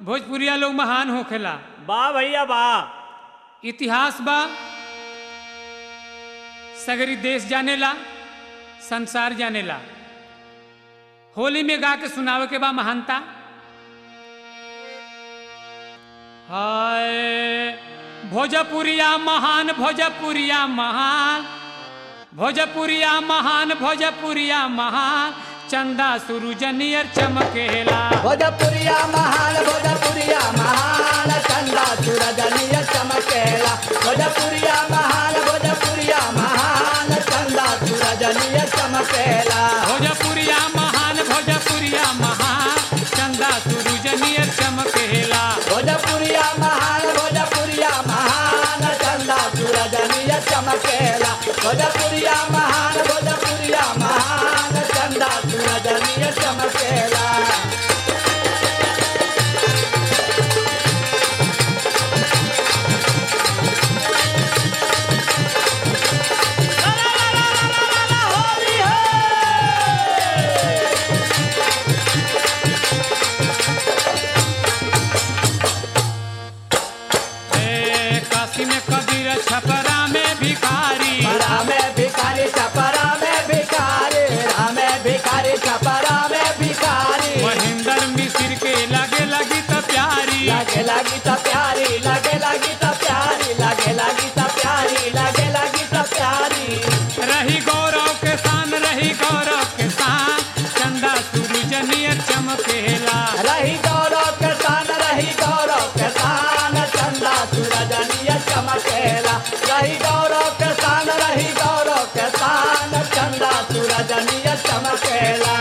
भोजपुरिया लोग महान होखेला वाह भैया वाह इतिहास बा सगरी देश जानेला संसार जानेला होली में गा के सुनावे के बा महानता हाय भोजपुरिया महान भोजपुरिया महान भोजपुरिया महान भोजपुरिया महान चंदा सूरज नियर चमकेला भोजपुरिया महान भोजपुरिया महान चंदा सूरज निय चमकेला भोजपुरिया महान भोजपुरिया महान चंदा सूरज निय चमकेला भोजपुरिया महान भोजपुरिया महान चंदा सूरज नियर चमकेला भोजपुरिया महान भोजपुरिया महान चंदा सूरज निय चमकेला भोजपुरिया महान भोजपुरिया महान चंदा सूरज निय चमकेला ए, काशी में कबीर छपरा में भिखारी परा में भिखारी छपरा में भिखारी रामे भिखारी छपरा में भिखारी महेंद्र मिश्र के लगे लगी तो प्यारी लगे लगी तो प्यारी लगे लगी तो प्यारी लगे लगी तो प्यारी लगे लगी तो प्यारी रही गौरव के शान रही गौरव के शान चंदा सूरज नियर चमकेला रही गौरव के सान रही गौरव के सान चंदा सूरज निय चमकेला रही गौरव के सान रही गौरव के सान चंदा सूरज निय चमकेला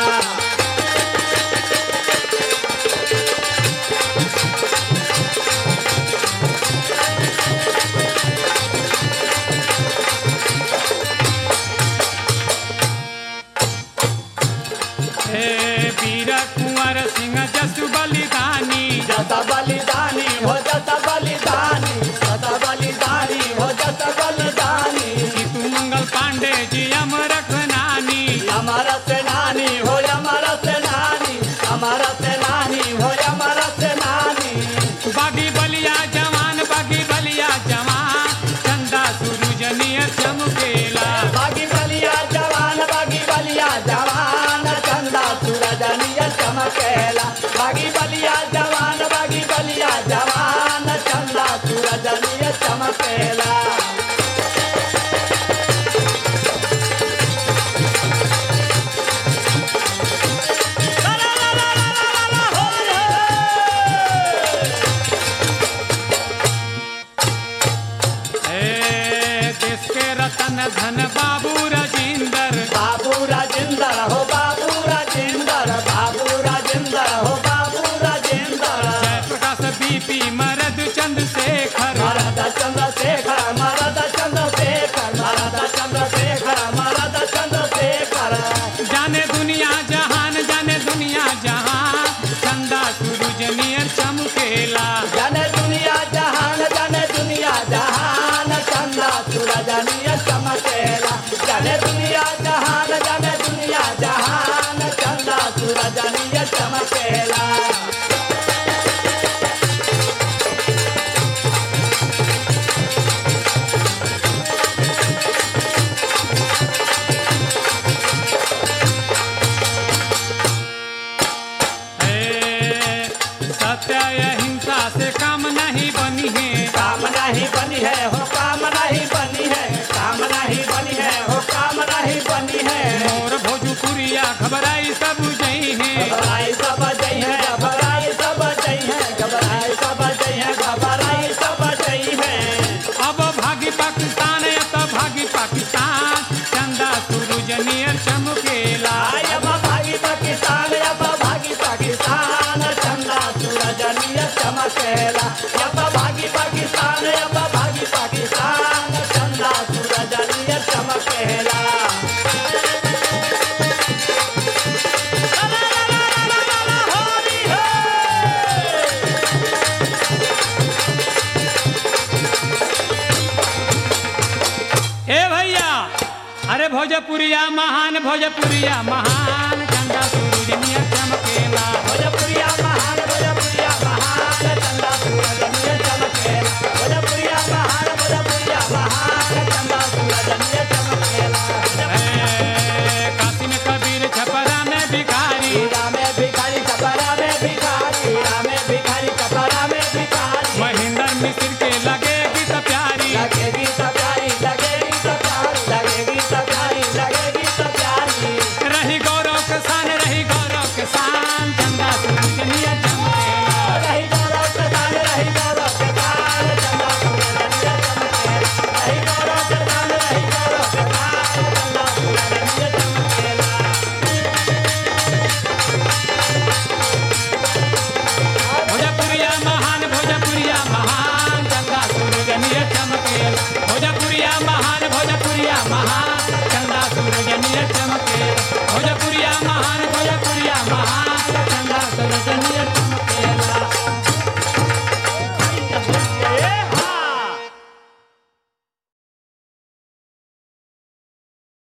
हे वीर कुंवर सिंह जसु बलिदानी जता बलिदानी हो जता बलिदानी जता बलिदानी हो जता बलिदानी जीतू मंगल पांडे जी अमर नानी हमारा सेनानी हो हमारा सेनानी हमारा सेनानी हो हमारा सेनानी बागी बलिया जवान बागी बलिया जवान चंदा सूरज नियर चमकेला बागी बलिया जवान बागी बलिया जवान चंदा सूरज निय चमकेला बागी बलिया जवान बागी बलिया जवान चंदा सूरज निय चमकेला हे देश के रतन धन बाबू राजेंद्र बाबू राजेंद्र हो बाबू राजेंद्र बाबू राजेंद्र हो बाबू राजेंद्र जय प्रकाश बीपी मरद चंद्रशेखर मरद चंद्रशेखर मरद चंद्रशेखर मरद चंद्रशेखर मरद चंद्रशेखर जाने दुनिया जहान जाने दुनिया जहान चंदा सूरज नियर चमकेला जाने दुनिया जहान जाने दुनिया जहान चंदा सूरज निय चमकेला जाने दुनिया जहान जाने दुनिया जहान चंदा सूरज निय चमकेला हे सत्य अहिंसा से काम नहीं बनी है काम नहीं बनी है हो काम नहीं बनी है काम नहीं बनी है हो काम नहीं बनी है मोर भोजपुरिया घबराई सब जई है घबराई सब जई है घबराई सब जई है घबराई सब जई है घबराई सब जई है अब भागी पाकिस्तान या तो भागी पाकिस्तान चंदा सूरज नियर चमकेला आय अब भागी पाकिस्तान अब भागी पाकिस्तान चंदा सूरज निय चमकेला अब भागी पाकिस्तान अब भागी पाकिस्तान चंदा सूरज निय चमकेला ए भैया अरे भोजपुरिया महान भोजपुरिया महान चंदा सूरज नियर चमकेला